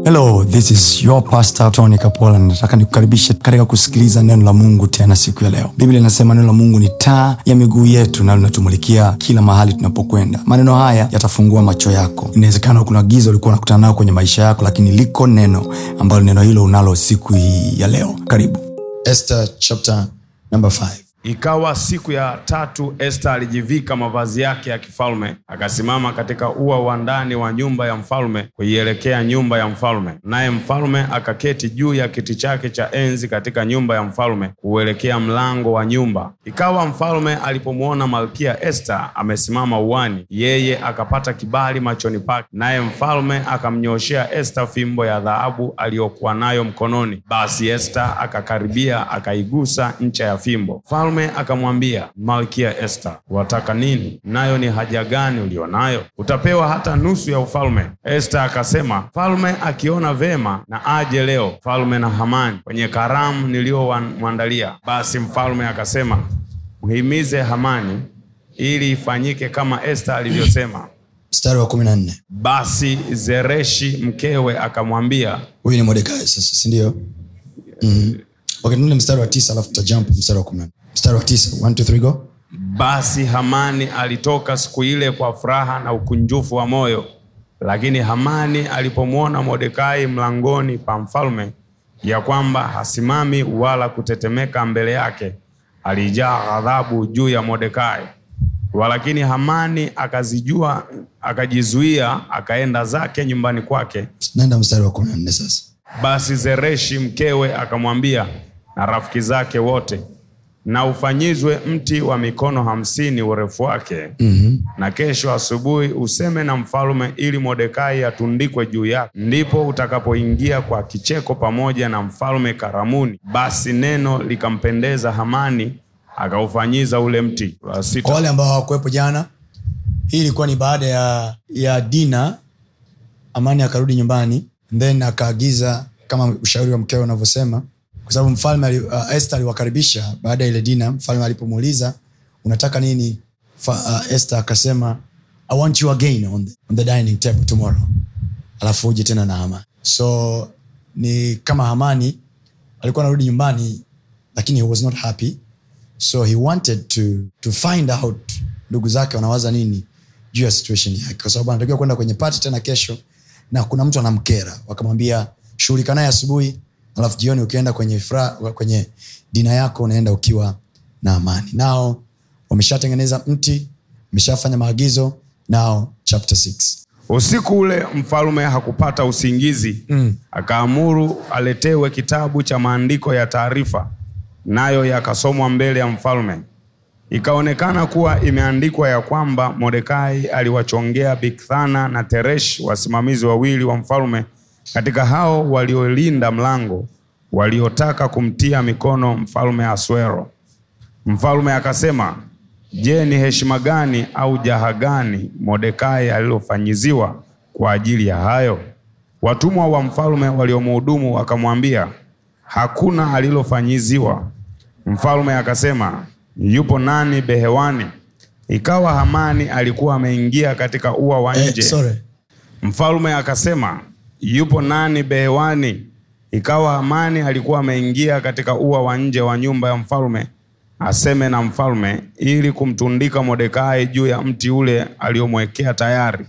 hello this is your pastor tony kapola nataka nikukaribishe katika kusikiliza neno la mungu tena siku ya leo biblia inasema neno la mungu ni taa ya miguu yetu na linatumulikia kila mahali tunapokwenda maneno haya yatafungua macho yako inawezekana kuna giza ulikuwa unakutana nayo kwenye maisha yako lakini liko neno ambalo neno hilo unalo siku hii ya leo karibu Esther chapter number 5. Ikawa siku ya tatu, Esta alijivika mavazi yake ya kifalme, akasimama katika ua wa ndani wa nyumba ya mfalme kuielekea nyumba ya mfalme. Naye mfalme akaketi juu ya kiti chake cha enzi katika nyumba ya mfalme kuuelekea mlango wa nyumba. Ikawa mfalme alipomwona malkia Esta amesimama uani, yeye akapata kibali machoni pake, naye mfalme akamnyooshea Esta fimbo ya dhahabu aliyokuwa nayo mkononi. Basi Esta akakaribia akaigusa ncha ya fimbo. Mfalme akamwambia Malkia Esta, wataka nini? Nayo ni haja gani ulionayo? Utapewa hata nusu ya ufalme. Esta akasema, mfalme akiona vema na aje leo, mfalme na Hamani kwenye karamu niliyomwandalia. Basi mfalme akasema, mhimize Hamani ili ifanyike kama Esta alivyosema. Mstari wa 14. Basi Zereshi mkewe akamwambia, Huyu ni Mordekai sasa, si ndio? Mhm. Okay, tuende mstari wa 9 alafu tutajump mstari wa 14. Mstari wa 9. 1 2 3 go. Basi Hamani alitoka siku ile kwa furaha na ukunjufu wa moyo. Lakini Hamani alipomwona Mordekai mlangoni pa mfalme, ya kwamba hasimami wala kutetemeka mbele yake, alijaa ghadhabu juu ya Mordekai. Walakini Hamani akazijua, akajizuia, akaenda zake nyumbani kwake. Naenda mstari wa 14 sasa. Basi Zereshi mkewe akamwambia na rafiki zake wote, na ufanyizwe mti wa mikono hamsini urefu wake mm-hmm. na kesho asubuhi useme na mfalme ili Mordekai atundikwe juu yake, ndipo utakapoingia kwa kicheko pamoja na mfalme karamuni. Basi neno likampendeza Hamani, akaufanyiza ule mti. La Kwa sita. wale ambao hawakuwepo jana, hii ilikuwa ni baada ya ya dina Amani akarudi nyumbani then akaagiza kama ushauri wa mkewe unavyosema, kwa sababu mfalme ali- uh, Esther aliwakaribisha baada ya ile dina. Mfalme alipomuuliza unataka nini, Fa, uh, Esther akasema I want you again on the, on the dining table tomorrow, alafu uje tena na Hamani. So ni kama Hamani alikuwa anarudi nyumbani, lakini he was not happy so he wanted to, to find out ndugu zake wanawaza nini juu ya situation yake kwa sababu anatakiwa kwenda kwenye pati tena kesho na kuna mtu anamkera wakamwambia shughulika naye asubuhi alafu jioni ukienda kwenye, fra, kwenye dina yako unaenda ukiwa na amani nao wameshatengeneza mti wameshafanya maagizo nao chapter 6 Usiku ule mfalme hakupata usingizi mm. Akaamuru aletewe kitabu cha maandiko ya taarifa, nayo yakasomwa mbele ya mfalme. Ikaonekana kuwa imeandikwa ya kwamba Mordekai aliwachongea Bigthana na Teresh, wasimamizi wawili wa mfalme, katika hao waliolinda mlango, waliotaka kumtia mikono mfalme Aswero. Mfalme akasema, je, ni heshima gani au jaha gani Mordekai alilofanyiziwa kwa ajili ya hayo? Watumwa wa mfalme waliomhudumu wakamwambia, hakuna alilofanyiziwa. Mfalme akasema, yupo nani behewani? Ikawa Hamani alikuwa ameingia katika ua wa eh, nje. sorry. Mfalme akasema, yupo nani behewani? Ikawa Hamani alikuwa ameingia katika ua wa nje wa nyumba ya mfalme, aseme na mfalme, ili kumtundika Mordekai juu ya mti ule aliomwekea tayari.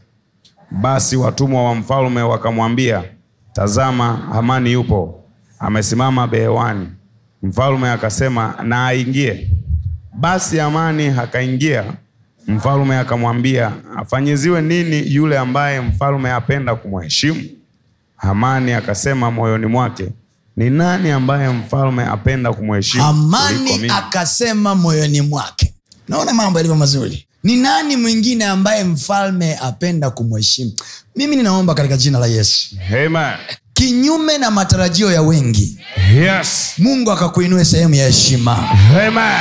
Basi watumwa wa mfalme wakamwambia, tazama, Hamani yupo amesimama behewani. Mfalme akasema, na aingie. Basi Hamani akaingia. Mfalme akamwambia, afanyiziwe nini yule ambaye mfalme apenda kumheshimu? Hamani akasema moyoni mwake, ni nani ambaye mfalme apenda kumheshimu kuliko amani mimi? akasema moyoni mwake naona mambo yalivyo mazuri ni nani mwingine ambaye mfalme apenda kumheshimu mimi ninaomba katika jina la yesu Amen. kinyume na matarajio ya wengi Yes. mungu akakuinue sehemu ya heshima Amen.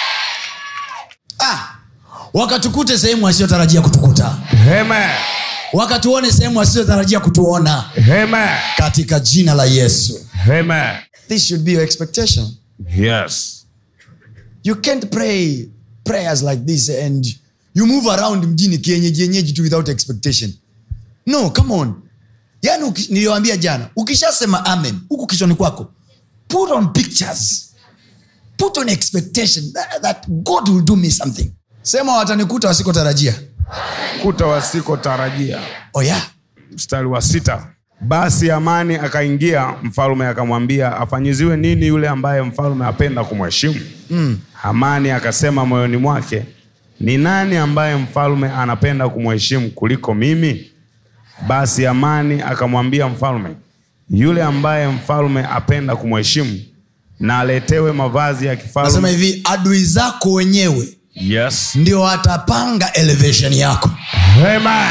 ah, wakatukute sehemu wasiotarajia kutukuta Amen. wakatuone sehemu wasiotarajia kutuona Amen. katika jina la yesu Amen. this should be your expectation Yes. you can't pray prayers like this and you move around mjini kienyeji yenyeji tu without expectation no come on yaani uki- niliwambia jana ukishasema amen huku kichwani kwako put on pictures put on expectation that, that god will do me something sema watanikuta wasikotarajia kuta wasikotarajia oh yeah. mstari wa sita basi amani akaingia mfalme akamwambia afanyiziwe nini yule ambaye mfalme apenda kumheshimu mm. amani akasema moyoni mwake ni nani ambaye mfalme anapenda kumheshimu kuliko mimi basi amani akamwambia mfalme yule ambaye mfalme apenda kumheshimu na aletewe mavazi ya nasema kifalme hivi adui zako wenyewe yes. ndio watapanga elevation yako Amen.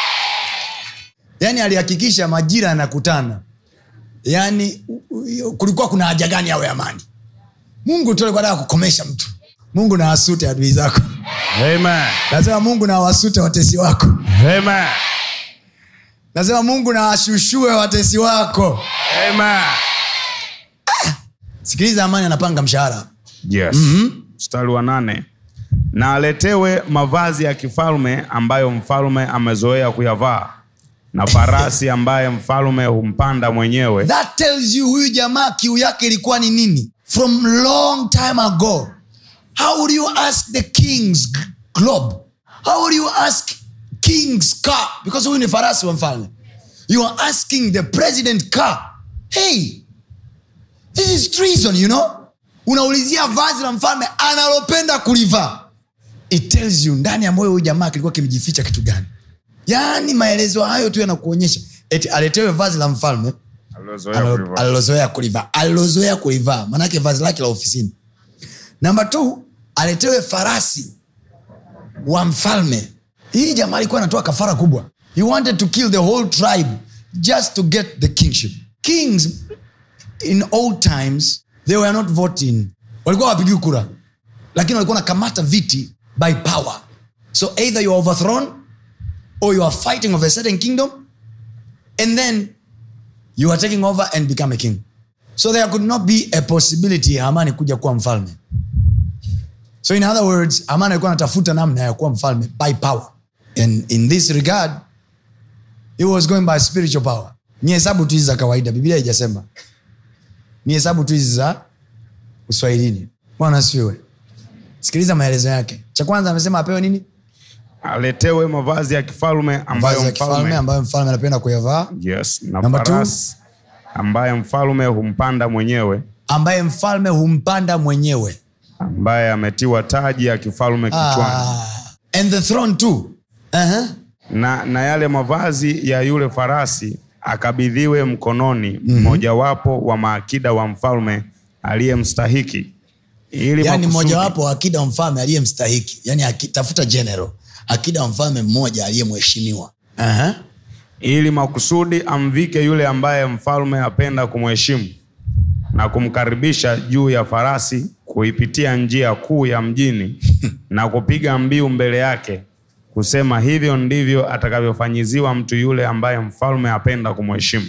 yaani alihakikisha majira yanakutana yaani u- u- kulikuwa kuna haja gani awe amani mungu tu alikuwa anataka kukomesha mtu mungu na wasute adui zako Amen. nasema mungu na wasute watesi wako Amen. nasema mungu na washushue watesi wako Amen. sikiliza amani anapanga mshahara yes. mstari wa nane na aletewe mavazi ya kifalme ambayo mfalme amezoea kuyavaa na farasi ambaye mfalme humpanda mwenyewe that tells you huyu jamaa kiu yake ilikuwa ni nini from long time ago how would you ask the king's g- globe how would you ask king's car because huyu ni farasi wa mfalme you are asking the president car hey this is treason you know unaulizia vazi la mfalme analopenda kulivaa it tells you ndani ya moyo huyu jamaa kilikuwa kimejificha kitu gani yaani maelezo hayo tu yanakuonyesha eti aletewe vazi la mfalme Alilozoea Alo- kulivaa. alilozoea kulivaa alilozoea kulivaa manake vazi lake la ofisini namba t aletewe farasi wa mfalme hii jamaa alikuwa anatoa kafara kubwa he wanted to kill the whole tribe just to get the kingship kings in old times they were not voting walikuwa wapigii kura lakini walikuwa nakamata viti by power so either you are overthrown or you are fighting of a certain kingdom and then you are taking over and become a king so there could not be a possibility ya amani kuja kuwa mfalme so in other words amani alikuwa anatafuta namna ya kuwa mfalme by power and in this regard he was going by spiritual power ni hesabu tu hizi za kawaida biblia haijasema ni hesabu tu hizi za uswahilini bwana asifiwe sikiliza maelezo yake cha kwanza amesema apewe nini aletewe mavazi ya kifalme ambayo vazi ya kifalme mfalme ambayo mfalme anapenda kuyavaa yes, na Number two. farasi ambaye mfalme humpanda mwenyewe ambaye mfalme humpanda mwenyewe ambaye ametiwa taji ya kifalme kichwani ah, and the throne too uh-huh. na, na yale mavazi ya yule farasi akabidhiwe mkononi mmojawapo wa maakida wa mfalme aliyemstahiki ili yani makusudi- mmojawapo wa akida wa mfalme aliyemstahiki yani aki- tafuta general akida wa mfalme mmoja aliyemheshimiwa uh-huh. ili makusudi amvike yule ambaye mfalme apenda kumheshimu na kumkaribisha juu ya farasi kuipitia njia kuu ya mjini na kupiga mbiu mbele yake kusema hivyo ndivyo atakavyofanyiziwa mtu yule ambaye mfalme apenda kumheshimu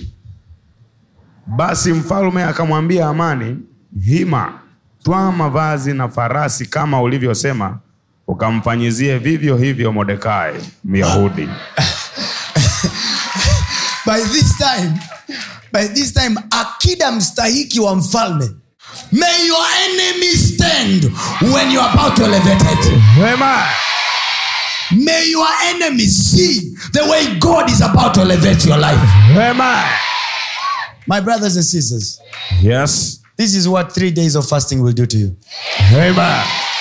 basi mfalme akamwambia amani hima twaa mavazi na farasi kama ulivyosema ukamfanyizie vivyo hivyo modekai myahudi by this time by this time akida mstahiki wa mfalme may your enemy stand when you are about to elevate it. Amen. may your enemy see the way god is about to elevate your life Amen. my brothers and sisters Yes. this is what three days of fasting will do to you Amen.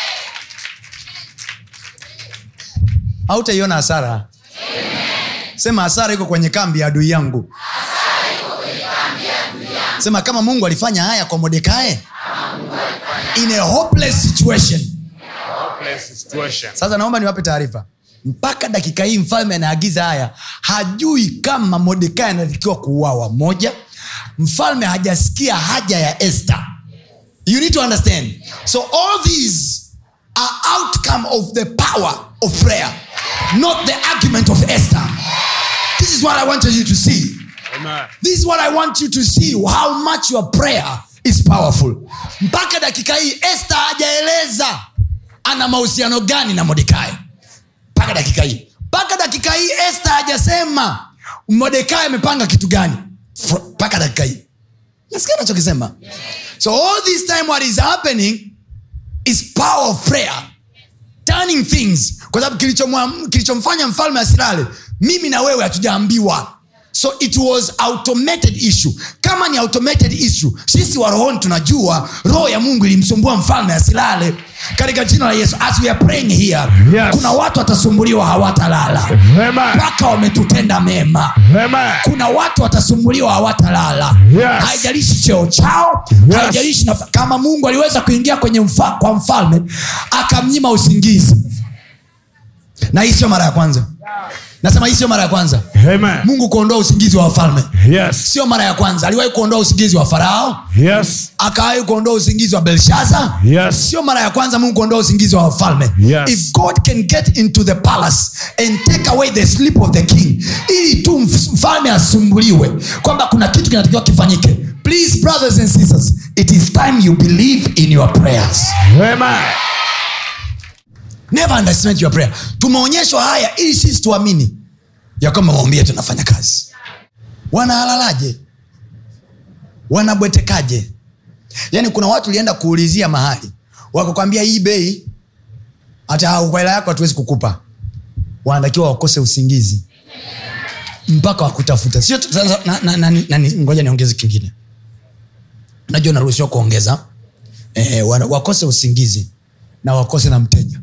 hautaiona hasara sema hasara iko kwenye kambi ya adui yangu sema kama mungu alifanya haya kwa modekae in a hopeless situation sasa naomba niwape taarifa mpaka dakika hii mfalme anaagiza haya hajui kama modekai anatakiwa kuuawa moja mfalme hajasikia haja ya este you need to understand so all these are outcome of the power of prayer not the argument of esther this is what i wanted you to see Amen. this is what i want you to see how much your prayer is powerful mpaka dakika hii este hajaeleza ana mahusiano gani na modekai mpaka dakika hii mpaka dakika hii este hajasema modekai amepanga kitu gani Fr- mpaka dakika hii nasikia nachokisema so all this time what is happening is power of prayer turning things kwa sababu kilichomwa- kilichomfanya mfalme asilale mimi na wewe hatujaambiwa so it was automated issue kama ni automated issue sisi wa rohoni tunajua roho ya mungu ilimsumbua mfalme asilale katika jina la yesu as we are praying here Yes. kuna watu watasumbuliwa hawatalala Amen. mpaka wametutenda mema Amen. kuna watu watasumbuliwa hawatalala Yes. haijalishi cheo chao Yes. haijalishi nafa- kama mungu aliweza kuingia kwenye mfa, kwa mfalme akamnyima usingizi na hii sio mara ya kwanza nasema hii sio mara ya kwanza Amen. mungu kuondoa usingizi wa wafalme Yes. sio mara ya kwanza aliwahi kuondoa usingizi wa farao Yes. akawahi kuondoa usingizi wa belshaza Yes. sio mara ya kwanza mungu kuondoa usingizi wa wafalme Yes. if god can get into the palace and take away the sleep of the king ili tu mf- mfalme asumbuliwe kwamba kuna kitu kinatakiwa kifanyike please brothers and sisters it is time you believe in your prayers Amen. never underestimate your prayer tumeonyeshwa haya ili sisi tuamini ya kwamba maombi yetu yanafanya kazi wanahalalaje wanabwetekaje yaani kuna watu ulienda kuulizia mahali wakakwambia hii bei hata kwa hela yako hatuwezi kukupa wanatakiwa wakose usingizi mpaka wakutafuta sio tu- sasa, na- na- na- na- na- ngoja niongeze kingine najua naruhusiwa kuongeza eh, wana- wakose usingizi na wakose na mteja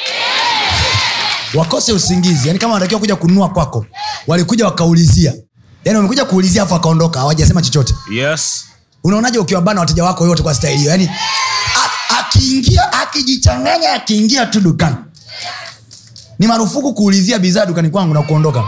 wakose usingizi yani kama wanatakiwa kuja kununua kwako walikuja wakaulizia yani wamekuja kuulizia afu wakaondoka hawajasema chochote Yes. unaonaje ukiwabana wateja wako yote kwa staili hiyo yani a- akiingia akijichanganya akiingia tu dukani ni marufuku kuulizia bidhaa dukani kwangu na kuondoka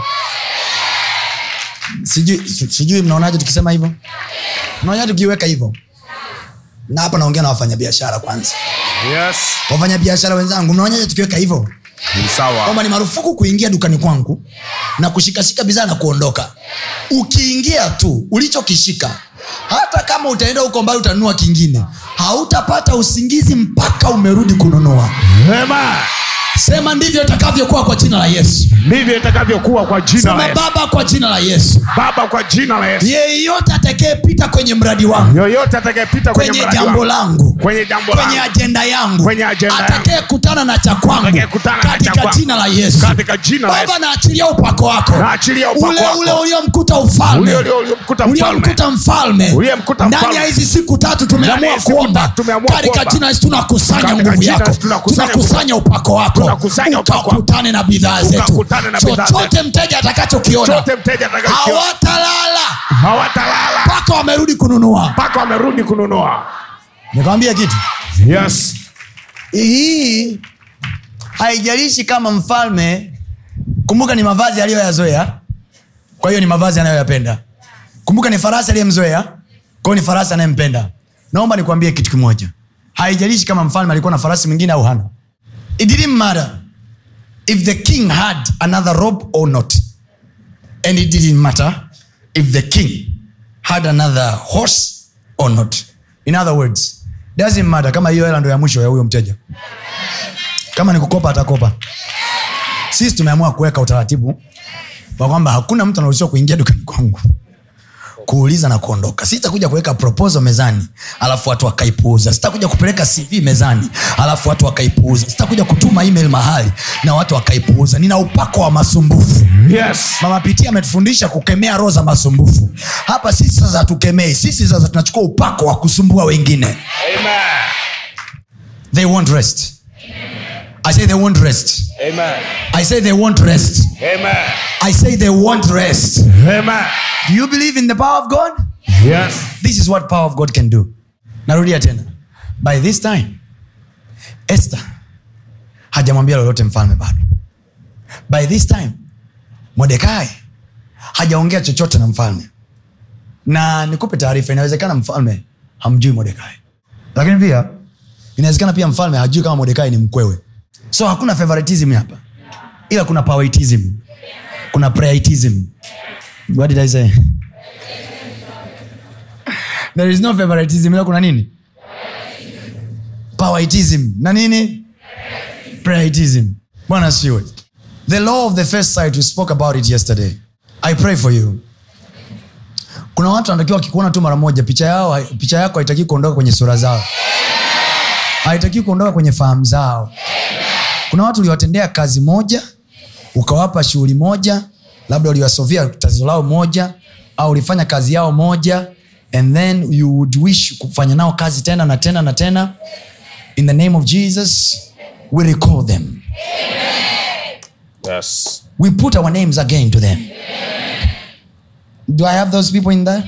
sijui si- sijui mnaonaje tukisema hivyo mnaonaje tukiweka hivyo na hapa naongea na wafanyabiashara kwanza Yes. wafanyabiashara wenzangu mnaonaje tukiweka hivyo Ni sawa. kwamba ni marufuku kuingia dukani kwangu na kushikashika bidhaa na kuondoka ukiingia tu ulichokishika hata kama utaenda huko mbali utanunua kingine hautapata usingizi mpaka umerudi kununua Amen. sema ndivyo itakavyokuwa kwa jina la yesu ndivyo itakavyokuwa kwa jina la sema Yesu. baba kwa jina la yesu baba kwa jina la yesu yeyote atakayepita kwenye mradi wangu yoyote atakayepita kwenye, kwenye mradi jambo wangu, langu kwenye jambo kwenye langu, ajenda yangu Kwenye ajenda yangu. atakayekutana na cha kwangu Atakayekutana na cha katika kwangu. jina la yesu katika jina la baba Yesu. naachilia upako wako Naachilia upako ule wako. ule uliomkuta ufalme Ule ule uliomkuta mfalme. uliomkuta mfalme Uliyemkuta ndani mfalme. ya hizi siku tatu Ndani ya tumeamua hizi siku kuomba tatu tumeamua katika kuomba. jina la Yesu tunakusanya Katika nguvu jina la yako Yesu tunakusanya tunakusanya upako wako Tunakusanya upako wako. ukakutane na bidhaa zetu Ukakutane na bidhaa chochote mteja atakachokiona chote mteja atakachokiona hawatalala hawatalala mpaka wamerudi kununua mpaka wamerudi kununua nikwambia kitu yes hii haijalishi kama mfalme kumbuka ni mavazi aliyoyazoea kwa hiyo ni mavazi anayoyapenda kumbuka ni farasi aliyemzoea kwa hiyo ni farasi anayempenda naomba nikwambie kitu kimoja haijalishi kama mfalme alikuwa na farasi mwingine au hana it didn't matter if the king had another robe or not and it didn't matter if the king had another horse or not in other words doesn't matter kama hiyo hela ndo ya mwisho ya huyo mteja kama ni kukopa atakopa sisi tumeamua kuweka utaratibu wa kwamba hakuna mtu anaruhusiwa kuingia dukani kwangu kuuliza na kuondoka sitakuja kuweka proposal mezani alafu watu wakaipuuza sitakuja kupeleka cv mezani alafu watu wakaipuuza sitakuja kutuma email mahali na watu wakaipuuza nina upako wa masumbufu yes mama pitia ametufundisha kukemea roho za masumbufu hapa sisi sasa hatukemei sisi sasa tunachukua upako wa kusumbua wengine amen they won't rest i say they won't rest amen i say they won't rest amen i say they won't rest amen do you believe in the power of god yes this is what power of god can do narudia tena by this time esther hajamwambia lolote mfalme bado by this time modekai hajaongea chochote na mfalme na nikupe taarifa inawezekana mfalme hamjui modekai lakini pia inawezekana pia mfalme hajui kama modekai ni mkwewe so hakuna favoritism hapa ila kuna poweritism kuna prayeritism what did i say there is no favoritism ila kuna nini poweritism na nini prayeritism bwana siwe the law of the first sight we spoke about it yesterday i pray for you kuna watu wanatakiwa wakikuona tu mara moja picha yao picha yako haitaki kuondoka kwenye sura zao haitaki kuondoka kwenye fahamu zao kuna watu uliwatendea kazi moja ukawapa shughuli moja labda uliwasovia tatizo lao moja au ulifanya kazi yao moja and then you would wish kufanya nao kazi tena na tena na tena in the name of jesus we recall them Yes. we put our names again to them do i have those people in there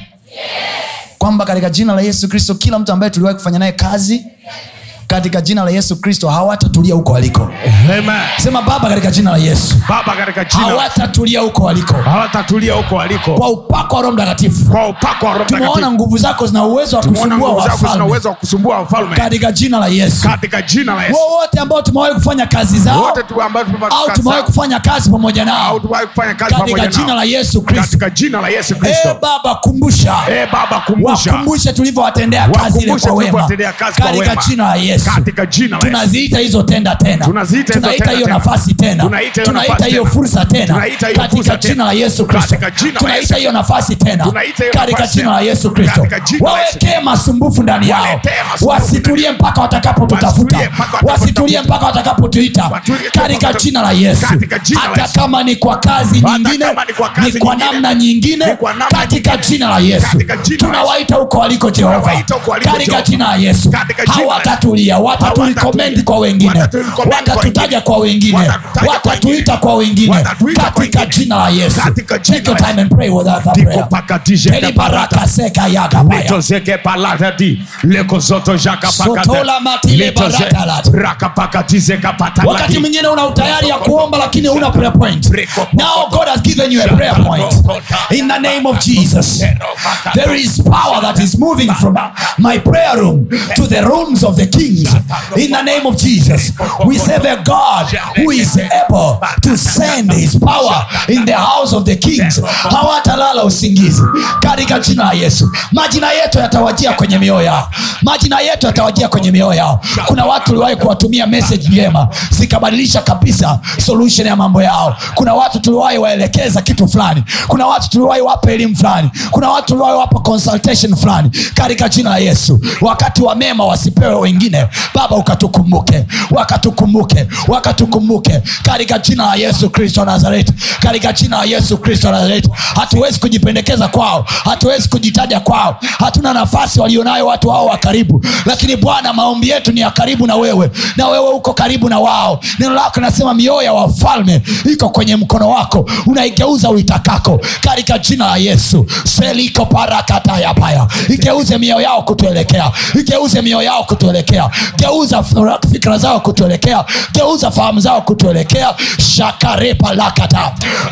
kwamba katika jina la yesu kristo kila mtu ambaye tuliwahi kufanya naye kazi katika jina la yesu kristo hawatatulia huko waliko Amen. sema baba katika jina la yesu baba katika jina hawatatulia huko waliko hawatatulia huko waliko kwa upako wa roho mtakatifu kwa upako wa Roho tumeona Mtakatifu. nguvu zako zina uwezo wa Tumeona kusumbua nguvu zako zina wafalme uwezo wa kusumbua wafalme katika jina la yesu katika jina la Yesu. wowote ambao tumewahi kufanya kazi zao Wote tu ambao tumepata au kazi tumewahi zao, kufanya kazi pamoja au nao tumewahi kufanya kazi katika pamoja jina nao. la yesu kristo katika jina la Yesu e Kristo. baba kumbusha Eh Baba kumbusha wakumbushe tulivyowatendea kazi ile Wakumbushe kwa wema tulivyowatendea kazi kwa katika wema. jina la yesu katika jina la Yesu. tunaziita hizo tenda tena Tunaziita hizo tunaita tenda hiyo tena. nafasi tena Tunaita hiyo tunaita nafasi hiyo tena. fursa tena Tunaita hiyo katika fursa jina tena. la yesu kristo Katika jina la tunaita Yesu. hiyo nafasi tena Tunaita hiyo katika nafasi jina la tena. yesu kristo Katika jina la Yesu. wawekee masumbufu ndani yao Waletee masumbufu wasitulie mpaka watakapotutafuta Wasitulie mpaka watakapotafuta. wasitulie mpaka watakapotuita Watulie katika mpaka- jina la yesu Katika jina la hata Yesu. kama ni kwa kazi Hata nyingine kama ni kwa kazi ni kwa nyingine. namna nyingine Ni kwa namna katika nyingine. jina la yesu Katika jina la tunawaita huko waliko jehova Tunawaita huko waliko katika Jehova. jina la yesu Katika jina la Yesu. hawatatulia wataturekomendi kwa wengine Wataturecommend kwa watatutaja wengine. kwa wengine Watatutaja kwa watatuita kwa wengine Watatuita kwa katika wengine. jina la yesu Katika jina take your la time and pray with that Diko prayer pakatije Eli baraka seka yaga baya litozeke palatadi lekozoto jaka Sotola matile baraka lati. rakapakatizeka wakati pataladi mwingine una utayari ya kuomba lakini una prayer point now god has given you a prayer point in the name of jesus there is power that is moving from my prayer room to the rooms of the kings in the name of jesus we serve a god who is able to send his power in the house of the kings hawatalala usingizi katika jina la yesu majina yetu yatawajia kwenye mioyo yao majina yetu yatawajia kwenye mioyo yao kuna watu uliwahi kuwatumia message njema zikabadilisha kabisa solution ya mambo yao kuna watu tuliwahi waelekeza kitu fulani kuna watu tuliwahi wapa elimu fulani kuna watu tuliwahi wapa consultation fulani katika jina la yesu wakati wa mema wasipewe wengine baba ukatukumbuke wakatukumbuke wakatukumbuke katika jina la yesu kristo wa nazareti katika jina la yesu kristo wa nazareti hatuwezi kujipendekeza kwao hatuwezi kujitaja kwao hatuna nafasi walionayo watu hao wa karibu lakini bwana maombi yetu ni ya karibu na wewe na wewe uko karibu na wao neno lako linasema mioyo ya wafalme iko kwenye mkono wako unaigeuza uitakako katika jina la yesu seliko parakatayapaya igeuze mioyo yao kutuelekea igeuze mioyo yao kutuelekea geuza f- fikra zao kutuelekea geuza fahamu zao kutuelekea shakarepalakata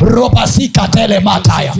robasikatelemataya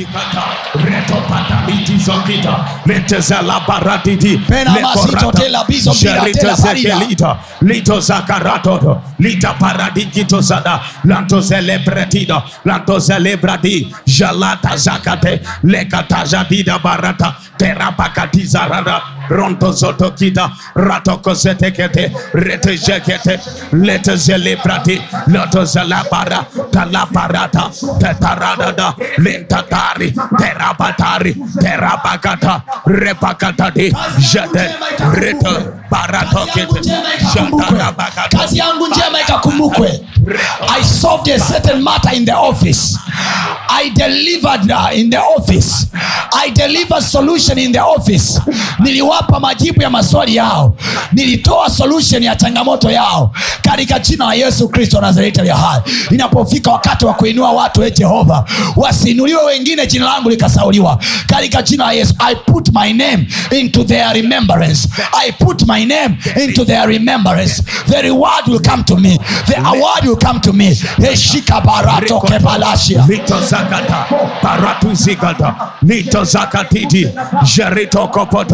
Pena masito tela bizo bila tela barida. lito zakaratodo lita paradikito zada lanto celebretida lanto celebrati jalata zakate lekata jadida barata terapakatizarada ronto zotokita ratokosetekete retejekete lete zelebrati loto zelabara talaparata tetaradada lentatari terabatari terabakata repakatadi jete reto baratokete jatarabakata kazi yangu njema ikakumbukwe i solved a certain matter in the office i delivered uh, in the office i delivered solution in the office niliwapa majibu ya maswali yao nilitoa solution ya changamoto yao katika jina la yesu kristo wa nazareti aliye hai inapofika wakati wa kuinua watu e jehova wasiinuliwe wengine jina langu likasauliwa katika jina la yesu i put my name into their remembrance i put my name into their remembrance the reward will come to me the award will come to me eshika barato kepalasia lito zakata paratu zikata lito zakatiti jerito kopoto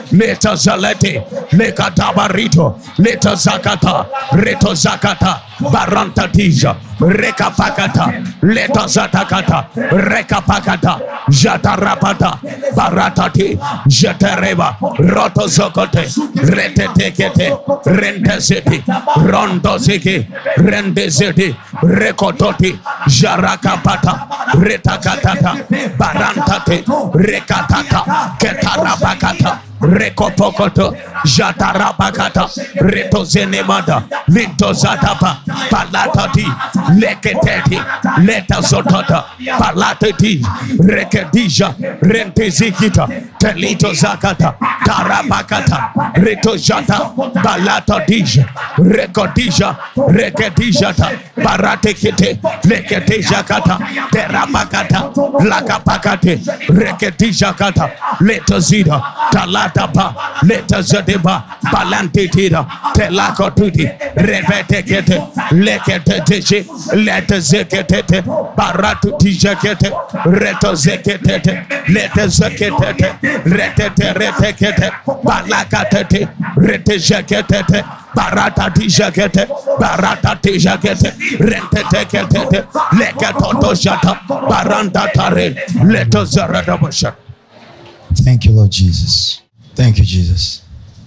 leta zalete lekatabarito leta zakata reto zakata baranta tija rekapakata leta zatakata rekapakata jatarapata baratati jatereba roto zokote retetekete rentezeti rondoziki rendezeti rekototi jarakapata retakatata barantate rekatata ketarabakata rekopokoto jatarabakata retozenemada lintozatapa palatati leketeti letazotota palateti rekedija rentezikita telitozakata tarabakata retojata palatadija rekodija rekedijata paratekete leketejakata terabakata lakapakate reketejakata letozida talatapa letazadeba palantetida telakotuti repetekete leketeteje letezeketete paratutijakete retozeketete letezeketete reteteretekete palakatete retejaketete baratatijakete baratatijakete renteteketete leketotoshata barantatare letozaradabasha Thank you, Lord Jesus. Thank you, Jesus.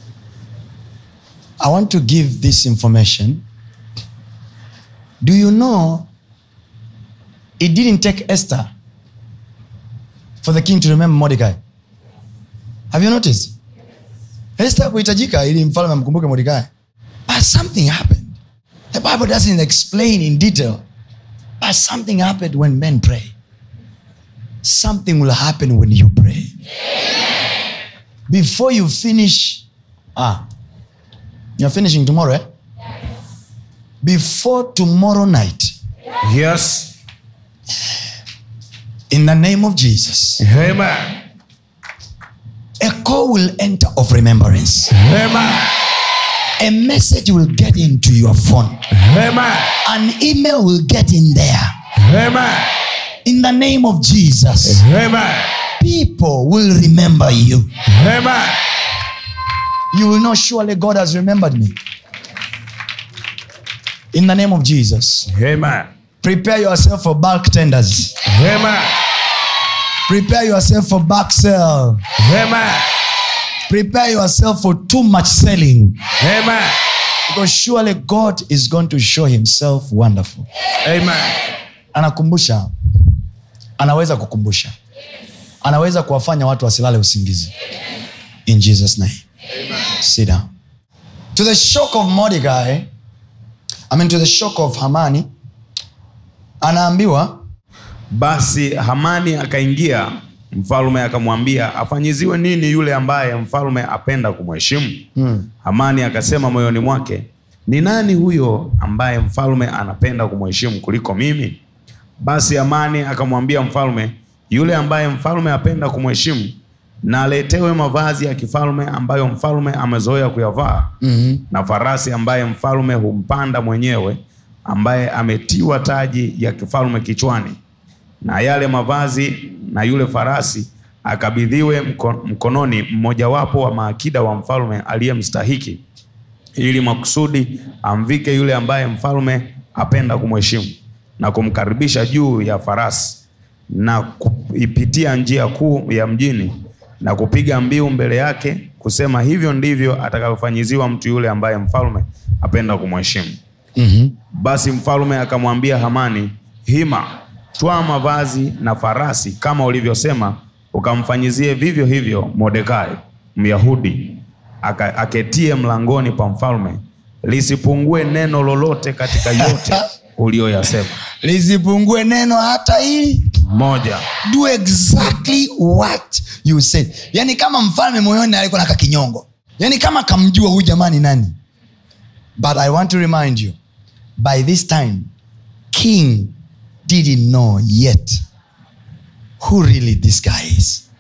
I want to give this information. Do you know it didn't take Esther for the king to remember Mordecai? Have you noticed? Esther kuhitajika ili mfalme amkumbuke Mordecai. But something happened. The Bible doesn't explain in detail. But something happened when men pray. Something will happen when you pray. Before you finish, ah, you're finishing tomorrow, eh? Before tomorrow night, yes in the name of Jesus, amen a call will enter of remembrance. amen A message will get into your phone. amen An email will get in there. amen In the name of Jesus, amen people will remember you. amen You will know surely God has remembered me. In the name of Jesus, amen prepare yourself for bulk tenders. amen Prepare yourself for back sale. amen Prepare yourself for too much selling. amen Because surely God is going to show himself wonderful. amen Anakumbusha, anaweza kukumbusha, anaweza kuwafanya watu wasilale usingizi. In Jesus' name. Sit down. To the shock of Mordecai, I mean to the shock of Hamani, anaambiwa basi hamani akaingia mfalme akamwambia afanyiziwe nini yule ambaye mfalme apenda kumheshimu hmm. hamani akasema moyoni mwake ni nani huyo ambaye mfalme anapenda kumheshimu kuliko mimi basi hamani akamwambia mfalme yule ambaye mfalme apenda kumheshimu na aletewe mavazi ya kifalme ambayo mfalme amezoea kuyavaa mm-hmm. na farasi ambaye mfalme humpanda mwenyewe ambaye ametiwa taji ya kifalme kichwani na yale mavazi na yule farasi akabidhiwe mko, mkononi mmojawapo wa maakida wa mfalme aliyemstahiki ili makusudi amvike yule ambaye mfalme apenda kumheshimu na kumkaribisha juu ya farasi na kuipitia njia kuu ya mjini na kupiga mbiu mbele yake kusema hivyo ndivyo atakavyofanyiziwa mtu yule ambaye mfalme apenda kumheshimu mm-hmm. basi mfalme akamwambia Hamani, hima, twaa mavazi na farasi kama ulivyosema, ukamfanyizie vivyo hivyo Mordekai Myahudi, aka- aketie mlangoni pa mfalme, lisipungue neno lolote katika yote uliyoyasema. lisipungue neno hata hili Moja. do exactly what you said yani kama mfalme moyoni alikuwa na kakinyongo yani kama kamjua huyu jamani nani but i want to remind you by this time king didn't know yet who really this guy is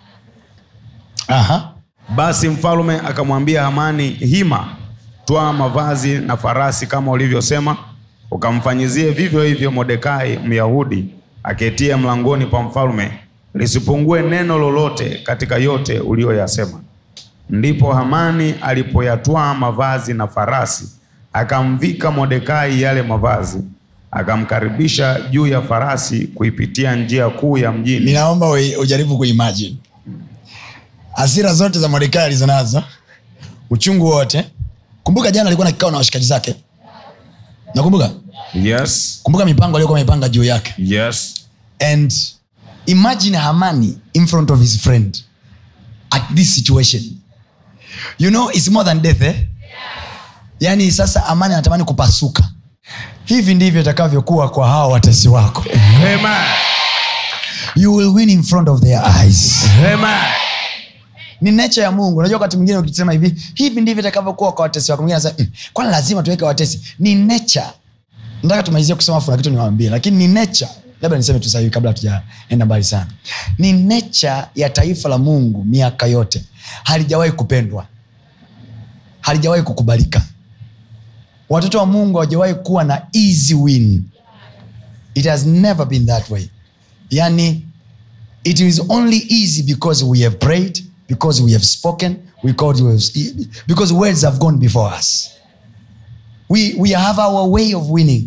Aha. Basi mfalme akamwambia Hamani, hima, twaa mavazi na farasi kama ulivyosema, ukamfanyizie vivyo hivyo Mordekai Myahudi aketie mlangoni pa mfalme, lisipungue neno lolote katika yote uliyoyasema. ndipo hamani alipoyatwaa mavazi na farasi akamvika mordekai yale mavazi akamkaribisha juu ya farasi kuipitia njia kuu ya mjini ninaomba ui- ujaribu kuimagine hasira zote za mordekai alizonazo uchungu wote kumbuka jana alikuwa na kikao na washikaji zake nakumbuka yes kumbuka mipango aliyokuwa amepanga juu yake yes and imagine hamani in front of his friend at this situation you know it's more than death eh? yaani sasa amani anatamani kupasuka hivi ndivyo itakavyokuwa kwa hawa watesi wako Amen. you will win in front of their eyes Amen. ni nature ya mungu unajua wakati mwingine ukisema hivi hivi ndivyo itakavyokuwa kwa watesi wako mwingine anasema mm, kwani lazima tuweke watesi ni nature nataka tumalizie kusema afu na kitu niwaambie lakini ni nature labda niseme tu sahivi kabla hatujaenda mbali sana ni nature ya taifa la mungu miaka yote halijawahi kupendwa halijawahi kukubalika watoto wa mungu hawajawahi kuwa na easy win it has never been that way yani it is only easy because we have prayed because we have spoken because, we have, because words have gone before us we, we have our way of winning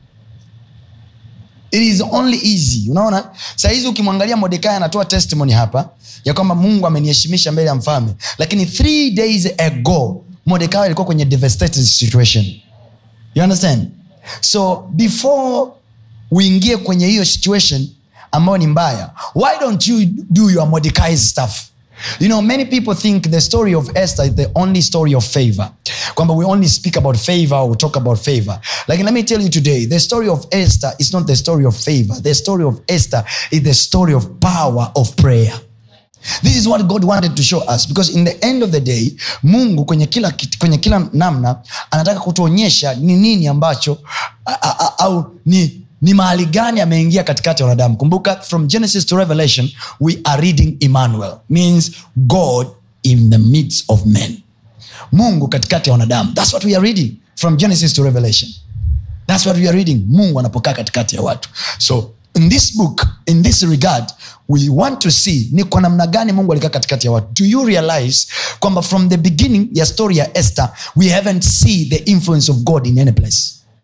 it is only easy unaona sahizi ukimwangalia modekai anatoa testimony hapa ya kwamba mungu ameniheshimisha mbele ya mfalme lakini three days ago modekai alikuwa kwenye devastated situation you understand so before uingie kwenye hiyo situation ambayo ni mbaya why don't you do your mordecai's stuff you know many people think the story of esther is the only story of favor kwamba we only speak about favor or we talk about favor like let me tell you today the story of esther is not the story of favor the story of esther is the story of power of prayer this is what god wanted to show us because in the end of the day mungu kwenye kila, kit- kwenye kila namna anataka kutuonyesha ni nini ambacho a, a, a, au ni ni mahali gani ameingia katikati ya wanadamu kumbuka from genesis to revelation we are reading emmanuel means god in the midst of men mungu katikati ya wanadamu thats what we are reading from genesis to revelation thats what we are reading mungu anapokaa katikati ya watu so in this book in this regard we want to see ni kwa namna gani mungu alikaa katikati ya watu do you realize kwamba from the beginning ya story ya esther we haven't see the influence of god in any place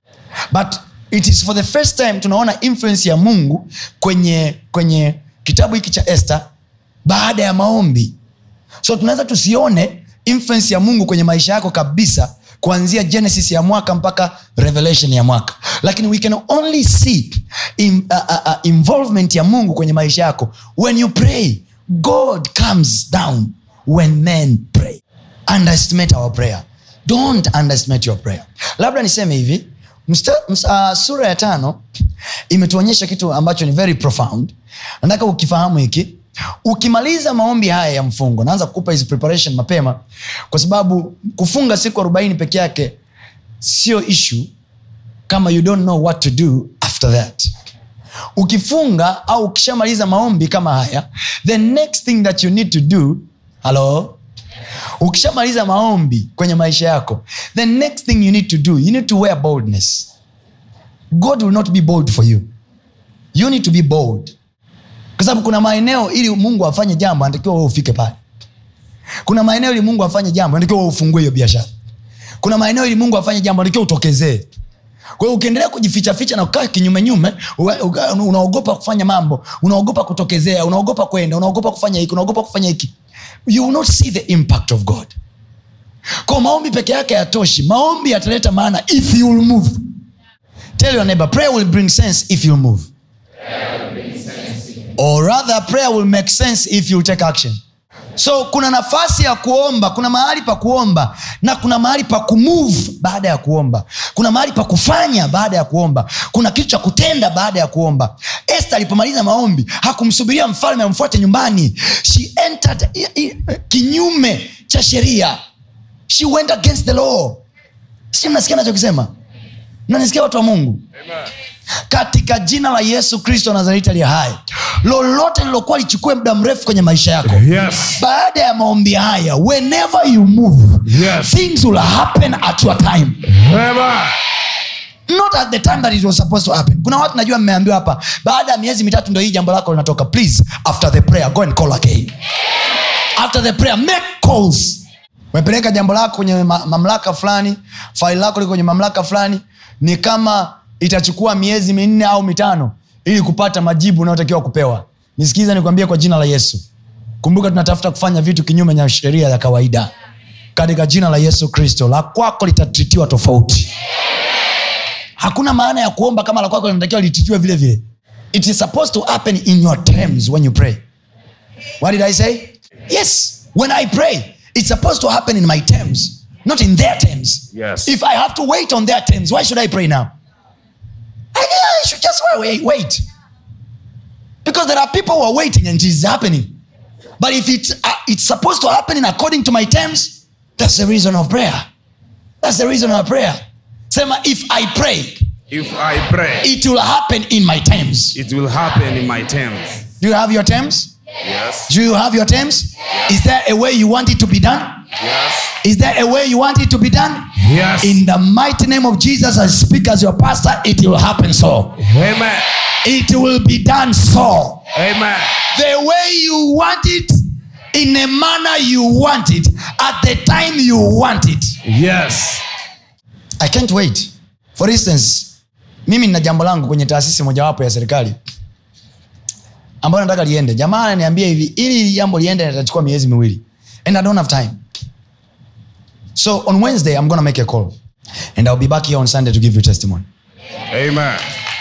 but it is for the first time tunaona influence ya mungu kwenye kwenye kitabu hiki cha esther baada ya maombi so tunaweza tusione influence ya mungu kwenye maisha yako kabisa kuanzia genesis ya mwaka mpaka revelation ya mwaka lakini we can only see in, uh, uh, uh, involvement ya mungu kwenye maisha yako when you pray god comes down when men pray underestimate our prayer don't underestimate your prayer labda niseme hivi msta, msta, uh, sura ya tano imetuonyesha kitu ambacho ni very profound nataka ukifahamu hiki ukimaliza maombi haya ya mfungo naanza kukupa hizi preparation mapema kwa sababu kufunga siku arobaini peke yake sio issue kama you don't know what to do after that ukifunga au ukishamaliza maombi kama haya the next thing that you need to do halo ukishamaliza maombi kwenye maisha yako the next thing you need to do you need to wear boldness god will not be bold for you you need to be bold kwa sababu kuna maeneo ili mungu afanye jambo anatakiwa wewe ufike pale kuna maeneo ili mungu afanye jambo anatakiwa wewe ufungue hiyo biashara kuna maeneo ili mungu afanye jambo anatakiwa utokezee kwa hiyo ukiendelea kujifichaficha na kukaa kinyumenyume uwe- uga- unaogopa kufanya mambo unaogopa kutokezea unaogopa kwenda unaogopa kufanya hiki unaogopa kufanya hiki you will not see the impact of god kwa maombi peke yake yatoshi maombi yataleta maana if you will move tell your neighbor prayer will bring sense if you move or rather prayer will make sense if you take action so kuna nafasi ya kuomba kuna mahali pa kuomba na kuna mahali pa kumove baada ya kuomba kuna mahali pa kufanya baada ya kuomba kuna kitu cha kutenda baada ya kuomba este alipomaliza maombi hakumsubiria mfalme amfuate nyumbani she entered i- i- kinyume cha sheria she went against the law si mnasikia nachokisema mnanisikia watu wa mungu katika jina la yesu kristo wa nazareti aliye hai lolote lilokuwa lichukue muda mrefu kwenye maisha yako Yes. baada ya maombi haya whenever you move Yes. things will happen at your time Amen. not at the time that it was supposed to happen kuna watu najua mmeambiwa hapa baada ya miezi mitatu ndo hii jambo lako linatoka please after the prayer go and call again after the prayer make calls umepeleka jambo lako kwenye ma- mamlaka fulani faili lako liko kwenye mamlaka fulani ni kama itachukua miezi minne au mitano ili kupata majibu unayotakiwa kupewa nisikiza nikwambie kwa jina la yesu kumbuka tunatafuta kufanya vitu kinyume na sheria ya kawaida katika jina la yesu kristo la kwako litatritiwa tofauti hakuna maana ya kuomba kama la kwako linatakiwa lititiwe vile vile it is supposed to happen in your terms when you pray what did i say yes when i pray it's supposed to happen in my terms not in their terms Yes. if i have to wait on their terms why should i pray now i, I should just wait, wait because there are people who are waiting and it is happening but if it, uh, it's supposed to happen in according to my terms that's the reason of prayer that's the reason of prayer sema if i pray If I pray, it will happen in my terms it will happen in my terms. do you have your terms Yes. do you have your terms is there a way you want it to be done Yes. is there a way you want it to be done Yes. in the mighty name of jesus i speak as your pastor it will happen so Amen. it will be done so Amen. the way you want it in a manner you want it at the time you want it Yes. i can't wait for instance mimi nina jambo langu kwenye taasisi mojawapo ya serikali ambayo nataka liende jamaa ananiambia hivi ili hili jambo liende litachukua miezi miwili and i don't have time so on wednesday i'm gonna make a call and i'll be back here on sunday to give you testimony Amen.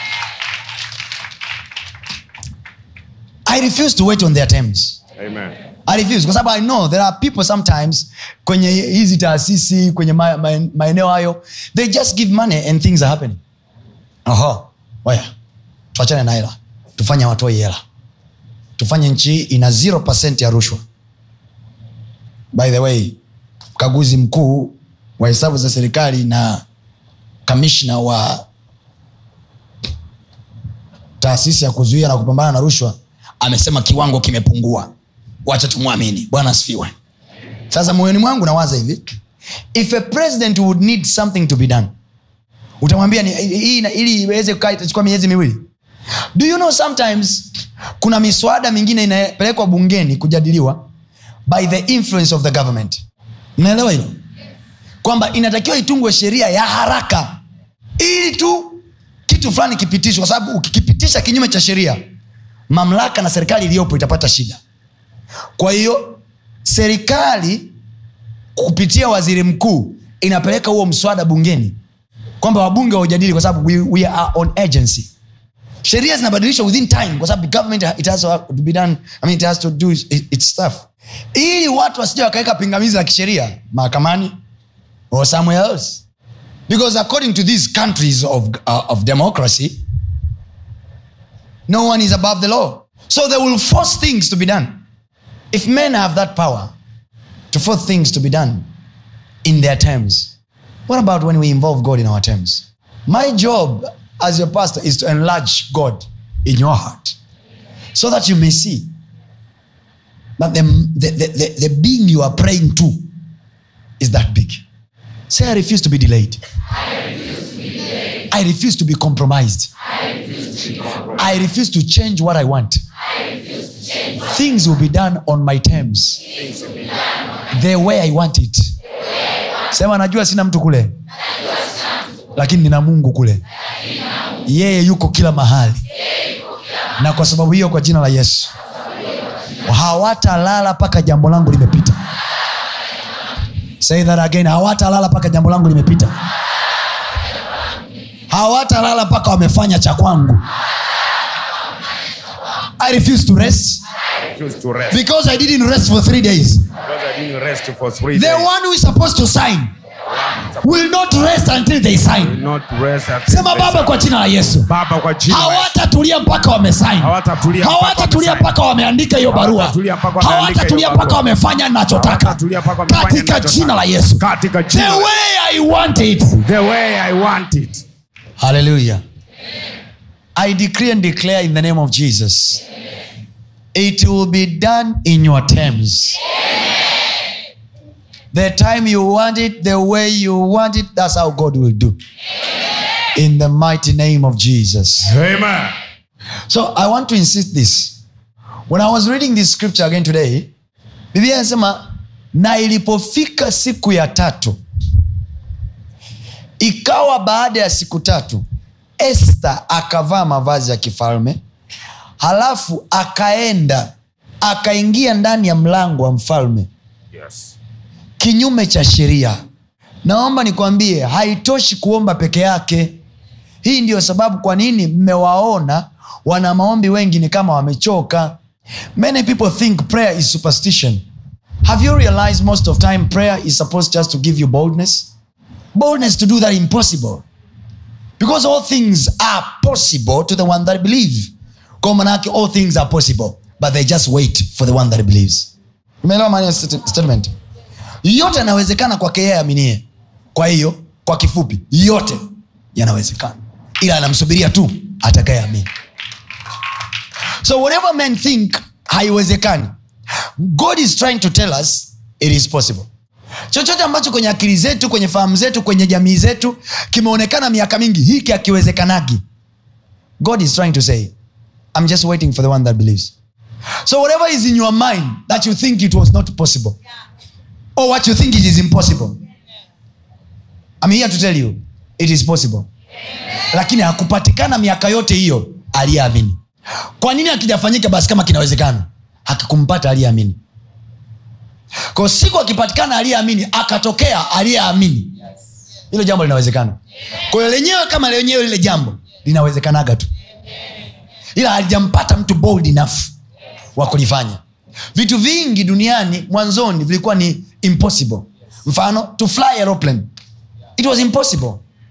i refuse to wait on their terms Amen. I refuse kwa sababu i know there are people sometimes kwenye hizi taasisi kwenye ma- ma- maeneo hayo they just give money and things are happening Oho, waya tuachane na hela tufanye watoi hela tufanye nchi hii ina 0 ya rushwa by the way mkaguzi mkuu wa hesabu za serikali na kamishna wa taasisi ya kuzuia na kupambana na rushwa amesema kiwango kimepungua wacha tumwamini bwana asifiwe sasa moyoni mwangu nawaza hivi if a president would need something to be done utamwambia ni- hii ina- ili iweze kukaa itachukua miezi miwili do you know sometimes kuna miswada mingine inapelekwa bungeni kujadiliwa by the influence of the government mnaelewa hilo kwamba inatakiwa itungwe sheria ya haraka ili tu kitu fulani kipitishwe kwa sababu ukikipitisha kinyume cha sheria mamlaka na serikali iliyopo itapata shida kwa hiyo serikali kupitia waziri mkuu inapeleka huo mswada bungeni kwamba wabunge waujadili kwa sababu we, we are on agency sheria zinabadilishwa within time kwa sababu government it has to be done I mean, it has to do its, its stuff ili watu wasija wakaweka pingamizi la kisheria mahakamani or somewhere else because according to these countries of, uh, of democracy no one is above the law so they will force things to be done if men have that power to force things to be done in their terms what about when we involve god in our terms my job as your pastor is to enlarge god in your heart so that you may see that the, the, the, the, the being you are praying to is that big say i refuse to be delayed i refuse to be compromised i refuse to change what i want things will be done on my terms the way i want it sema najua sina mtu kule lakini nina mungu kule yeye yuko kila mahali na kwa sababu hiyo kwa jina la yesu hawatalala mpaka jambo langu limepita say that again hawatalala mpaka jambo langu limepita hawatalala mpaka wamefanya cha kwangu i refuse to rest Choose to rest. because i didn't rest for three days Because I didn't rest for three the days. one who is supposed to sign will not rest until they sign Not rest at sema baba kwa jina la yesu Baba kwa jina la Yesu. hawatatulia mpaka wamesain Hawatatulia mpaka hawatatulia wamesign. mpaka wameandika hiyo barua Hawatatulia mpaka wameandika hawatatulia hiyo mpaka barua. wamefanya nachotaka Hawatatulia mpaka wamefanya katika ninachotaka. jina la yesu Katika the jina la Yesu. way i want it The way I want it. hallelujah i decree and declare in the name of jesus it will be done in your terms the time you want it the way you want it that's how god will do in the mighty name of jesus Amen. so i want to insist this when i was reading this scripture again today biblia inasema na ilipofika siku ya tatu ikawa baada ya siku tatu este akavaa mavazi ya kifalme halafu akaenda akaingia ndani ya mlango wa mfalme Yes. kinyume cha sheria naomba nikwambie haitoshi kuomba peke yake hii ndiyo sababu kwa nini mmewaona wana maombi wengi ni kama wamechoka many people think prayer is superstition have you realized most of time prayer is supposed just to give you boldness boldness to do that impossible because all things are possible to the one that believe kwa manake all things are possible but they just wait for the one that believes umeelewa maana ya stat- statement yote yanawezekana kwake yeye aminie kwa hiyo kwa kifupi yote yanawezekana ila anamsubiria tu atakayeamini so whatever men think haiwezekani god is trying to tell us it is possible chochote ambacho kwenye akili zetu kwenye fahamu zetu kwenye jamii zetu kimeonekana miaka mingi hiki akiwezekanagi god is trying to say i'm just waiting for the one that believes so whatever is in your mind that you think it was not possible or what you think it is impossible i'm here to tell you it is possible lakini hakupatikana miaka yote hiyo aliyeamini kwa nini akijafanyika basi kama kinawezekana hakikumpata aliyeamini kwa siku akipatikana aliyeamini akatokea aliyeamini hilo jambo linawezekana kwa hiyo lenyewe kama lenyewe lile jambo linawezekanaga tu ila halijampata mtu bold enough wa kulifanya vitu vingi duniani mwanzoni vilikuwa ni impossible mfano to fly aeroplane it was impossible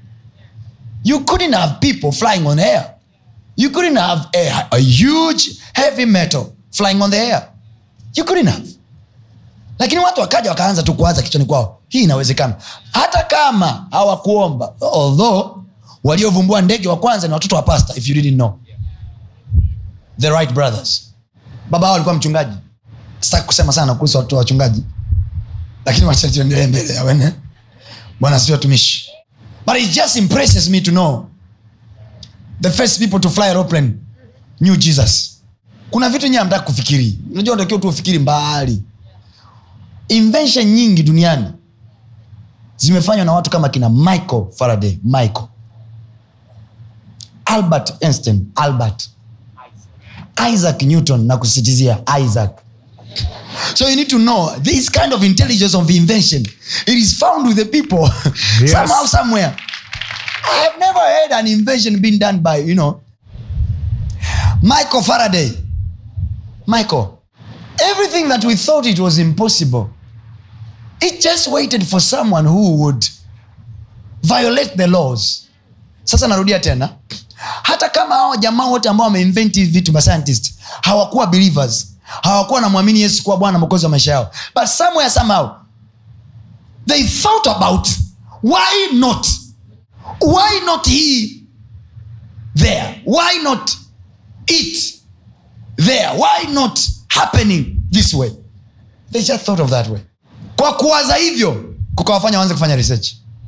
you couldn't have people flying on air you couldn't have a, a huge heavy metal flying on the air you couldn't have lakini watu wakaja wakaanza tu kuanza kichwani kwao hii inawezekana hata kama hawakuomba although waliovumbua ndege wa kwanza ni watoto wa pasta if you didn't know the right brothers baba hao alikuwa mchungaji sitaki kusema sana kuhusu watoto wa wachungaji lakini wacha tuendelee mbele awene bwana si watumishi but it just impresses me to know the first people to fly aeroplane knew jesus kuna vitu nyie amtaki kufikiri unajua unatakiwa tu ufikiri mbali invention nyingi duniani zimefanywa na watu kama kina michael faraday michael albert einstein albert isaac newton na kusisitizia isaac so you need to know this kind of intelligence of invention it is found with the people Yes. somehow somewhere i have never heard an invention being done by you know michael faraday michael everything that we thought it was impossible it just waited for someone who would violate the laws sasa narudia tena hata kama hao jamaa wote ambao wameinvent hivi vitu mascientist hawakuwa believers hawakuwa namwamini yesu kuwa bwana mokozi wa maisha yao but somewhere somehow they thought about why not why not he there why not it there why not happening this way they just thought of that way kwa kuwaza hivyo kukawafanya waanze kufanya research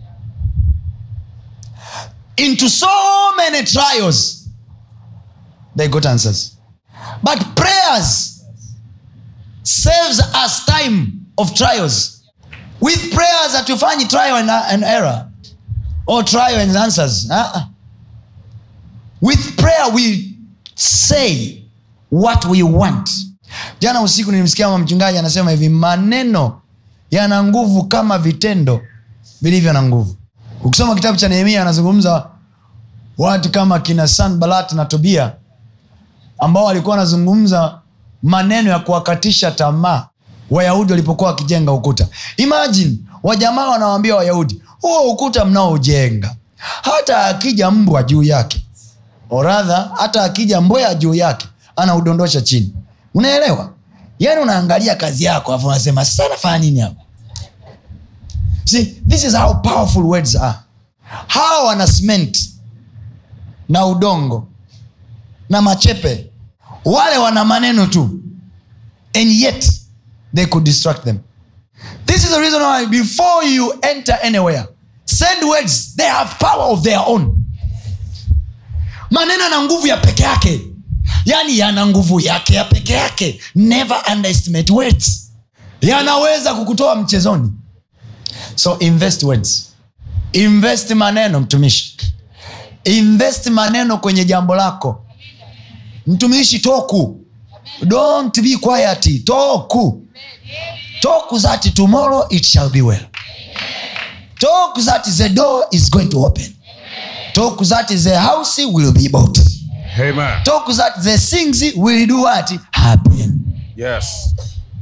into so many trials they got answers but prayers saves us time of trials with prayers hatufanyi trial and, and error or trial and answers uh-uh. with prayer we say what we want jana usiku nilimsikia mama mchungaji anasema hivi maneno yana nguvu kama vitendo vilivyo na nguvu ukisoma kitabu cha nehemia anazungumza watu kama kina sanbalat na tobia ambao walikuwa wanazungumza maneno ya kuwakatisha tamaa wayahudi walipokuwa wakijenga ukuta imagine wajamaa wanawambia wayahudi huo ukuta mnaojenga hata akija mbwa juu yake oradha hata akija mbwea juu yake anaudondosha chini unaelewa yaani unaangalia kazi yako afu unasema sasa nafanya nini hapo See, this is how powerful words are hawa wana cement na udongo na machepe wale wana maneno tu and yet they could distract them this is the reason why before you enter anywhere send words they have power of their own maneno yana nguvu ya peke yake yaani yana nguvu yake ya peke yake never underestimate words yanaweza kukutoa mchezoni so invest words invest maneno mtumishi invest maneno kwenye jambo lako mtumishi toku don't be quiet toku toku that tomorrow it shall be well talk that the door is going to open talk that the house will be bought Amen. talk that the things will do what happen Yes.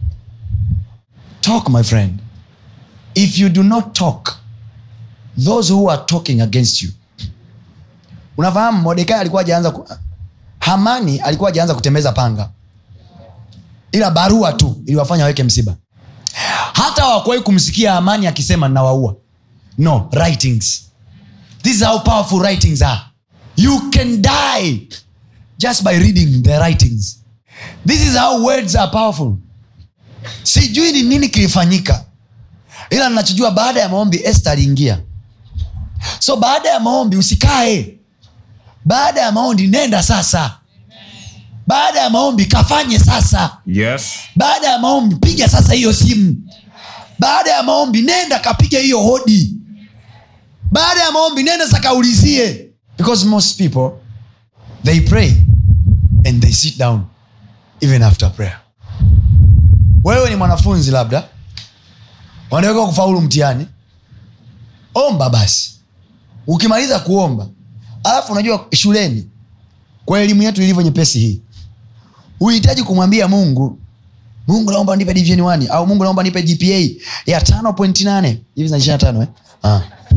talk my friend if you do not talk those who are talking against you unafahamu modekai alikuwa ajaanza ku... hamani alikuwa ajaanza kutembeza panga ila barua tu iliwafanya waweke msiba hata wakuwahi kumsikia hamani akisema nawaua no writings this is how powerful writings are you can die just by reading the writings this is how words are powerful sijui ni nini kilifanyika ila nachojua baada ya maombi este aliingia so baada ya maombi usikae baada ya maombi nenda sasa baada ya maombi kafanye sasa Yes. baada ya maombi piga sasa hiyo simu baada ya maombi nenda kapiga hiyo hodi baada ya maombi nenda sakaulizie because most people they pray and they sit down even after prayer wewe ni mwanafunzi labda wanaweka kufaulu mtihani omba basi ukimaliza kuomba alafu unajua shuleni kwa elimu yetu ilivyo nyepesi hii uhitaji kumwambia mungu mungu naomba nipe division 1 au mungu naomba nipe gpa ya tano pointi nane hivi zina ishiri na tano eh? ah.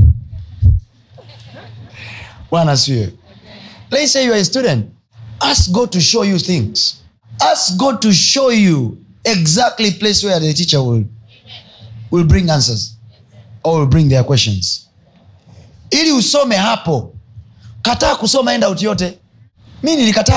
bwana siwe let's say you are a student ask god to show you things ask god to show you exactly place where the teacher will, will bring answers or will bring their questions ili usome hapo kataa kusoma end out yote mi nilikataa